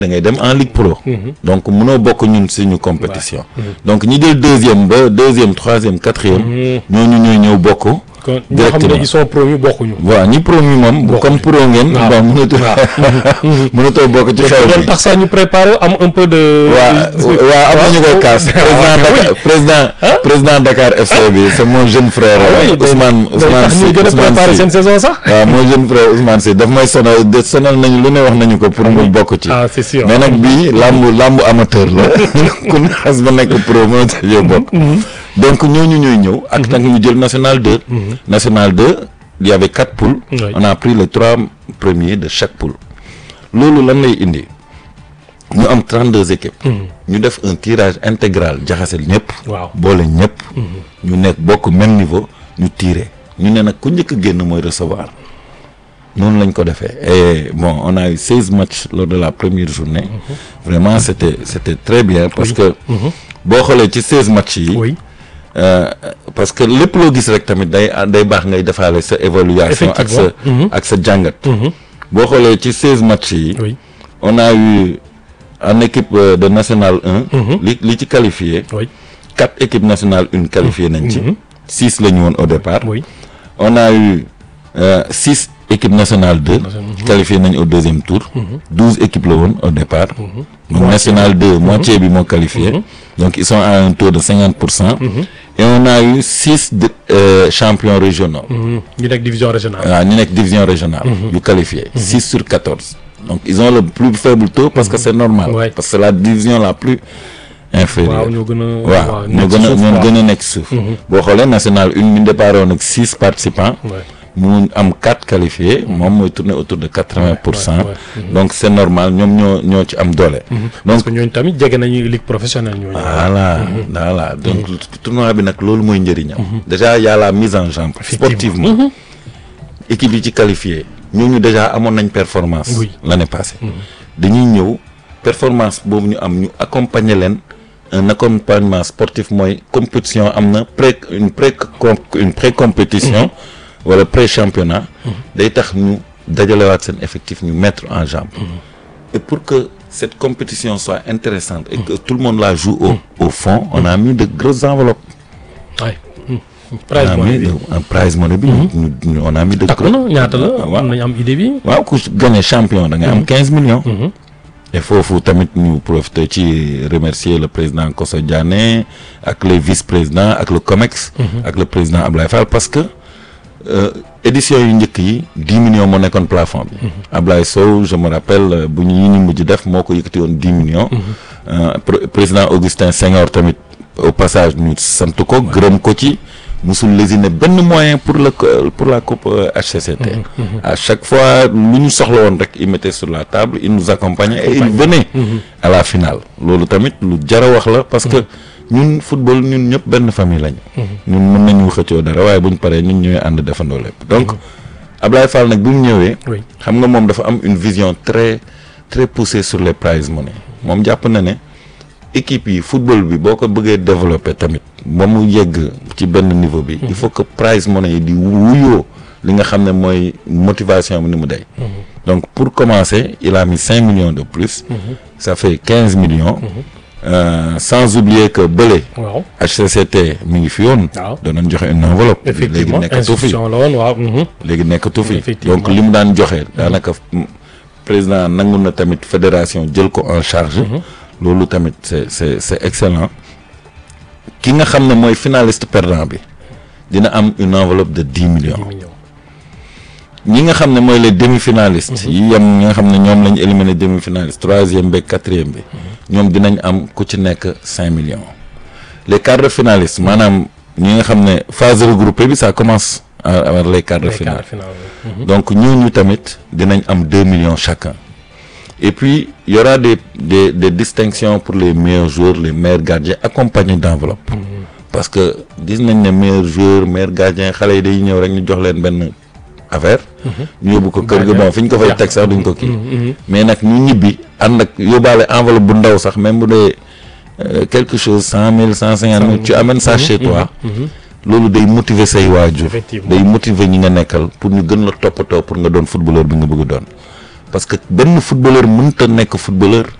da ngay dem en ligue pro. donc mënoo bokk ñun suñu compétition. donc ñi jël deuxième ba deuxième troisième quatrième. ñooñu ñooy ñëw bokk. kon ñoo xam ne ils sont promus bokkuñu. waaw ñi promu moom. comme pro ngeen. waaw bon mënatoo mënatoo bokk ci xew loolu bi. tax sax ñu préparé am un peu de. waaw waaw am nañu koy kaas. président Dakar président président Dakar FC bi c'est mon jeune frère. Ousmane Ousmane tax Sy ñuy gën a Ousmane préparé Sy. seen saison sax. waaw mon jeune frère Ousmane Sy daf may sonal de sonal nañu lu ne wax nañu ko pour mu bokk ci. ah c'est sûr. mais nag bii làmbu làmbu amateur la ku ne xas ba nekk pro mën a tajee bokk donc ñooñu ñooy ñëw ak nag ñu jël national 2 national 2 il y avait quatre poules Oui. on a pris les trois premiers de chaque poule loolu lan lay indi ñu am 32 équipes ñu def un tirage intégral jaxase ñëpp waaw boole ñëpp ñu nekk bokk même niveau ñu tiré ñu ne nag ku njëkk a génn mooy recevoir noonu lañ ko defee et bon on a eu 16 matchs lors de la première journée vraiment c'était c'était très bien parce que boo xoolee ci 16 matchs yi oui euh, parce que lépp loo gis rek tamit day day baax ngay defaale sa évaluation ak sa Effectivement. ak sa jàngat boo xoolee ci 16 matchs yi oui on a eu en équipe euh, de nationale 1 li li ci qualifié oui quatre équipes nationales une qualifiées nañ ci six la ñu woon au départ oui. on a eu euh, six équipes nationales deux qualifiées nañ au deuxième tour douze équipes la woon au départ donc nationale deux moitié bi moo qualifié donc ils sont à un taux de cinquante pour cent et on a eu six de, euh, champions régionaux ñu nekk division régionale. waaw ñu nekk division régionale yu qualifié six sur quatorze donc ils ont le plus faible taux parce que c'est normal Ouais. parce que c'est la division la plus inférieure waaw ñoo gën a. waaw ñoo nekk ci gën a suuf ñoo quoi. gën a nekk suuf boo xoolee national une ñu départ woon ak six participants Ouais. mu am quatre qualifiés moom mooy tourner autour de quatre-vingts pour cent ouais, donc c'est normal ñoom ñoo ñoo ci am doole parce donc que ñooñu tamit jege nañu ligue professionnelle ñooñu. voilà voilà donc tournoi bi nag loolu mooy njëriñam déjà y a la mise en jambe sportivement équipe yi ci qualifié ñooñu déjà amoon nañ performance Oui. l'année passée dañuy ñëw performance boobu ñu am ñu accompagner leen un accompagnement sportif mooy compétition am na pré une pré une pré compétition wala pré championnat day tax ñu dajalewaat seen effectif ñu mettre en jambe et pour que cette compétition soit intéressante et que tout le monde la joue au au fond on a mis de grosses enveloppes waay. on prize a money mis bi. de un prize money bi ñu- ñu- on a mis de takku na ñaata la waaw. am nañu am idée bi. waaw ku gagné champion da nga am quinze millions et foofu tamit ñu profiter ci remercier le président Koso Diané ak les vice-présidents ak le COMEX ak le président Ablaye Fall parce que euh, édition yu njëkk yi dix millions moo nekkoon plafond bi Ablaye Sow je me rappelle euh, bu ñu yi ñu mujj def moo ko yëkkati woon dix millions Euh, pr- président Augustin Senghor tamit au passage ñu sant ko gërëm ko ci musul lésiner benn moyen pour le co- pour la coupe euh, HCCT à chaque fois lu ñu soxla woon rek il mettait sur la table il nous accompagnait et il venait à la finale loolu tamit lu jar a wax la parce que ñun football ñun ñëpp benn famille lañu ñun mën nañu xëccoo dara waaye buñ paree ñun ñooy ànd defandoo lépp donc Ablaye Fall nag bi mu ñëwee oui xam nga moom dafa am une vision très très poussée sur les prize money moom jàpp na ne équipe yi football bi boo ko bëggee développer tamit ba mu yegg ci benn niveau bi il faut que prize money yi di wuyoo li nga xam ne mooy motivation bi ni mu day donc pour commencer il a mis cinq millions de plus ça fait quinze millions Euh, sans oublier que bële waaw. HCCT mi ngi fi woon Waaw. danoon joxe une enveloppe léegi effectivement nekkatu fi institution la woon waaw. mhm. léegi nekkatu fi Effectivement. donc li mu daan joxe daanaka mm, président nangu na tamit fédération jël ko en charge loolu tamit c'est c'est c'est excellent ki nga xam ne mooy finaliste perdant bi dina am une enveloppe de dix millions dix millions. ñi nga xam ne mooy les demi-finalistes yi yem ñi nga xam ne ñoom lañu éliminé demi-finaliste troisième bi quatrième bi ñoom dinañ am ku ci nekk cinq millions les quarts de finalistes maanaam ñi nga xam ne phase regroupée bi ça commence à- avec les quarts de Les finale quarts finale, oui. donc ñooñu tamit dinañ am deux millions chacun et puis il y aura des des des distinctions pour les meilleurs joueurs les meilleurs gardiens accompagnés d'enveloppe parce que gis nañ ne meilleur joueur meilleur gardien xale yi day ñëw rek ñu jox leen benn affaire ñu yóbbu ko kër ga bon fi ñu ko fay teg sax duñ ko kii mais nag ñu ñibbi ànd ak yóbbaale enveloppe bu ndaw sax même bu dee euh, quelque chose cent mille cent cinquante mille tu amènes ça chez toi loolu day motiver say waajur Effectivement. day motiver ñi nga nekkal pour ñu gën la toppatoo pour nga doon footballeur bi nga bëgg doon parce que benn footballeur mënta nekk footballeur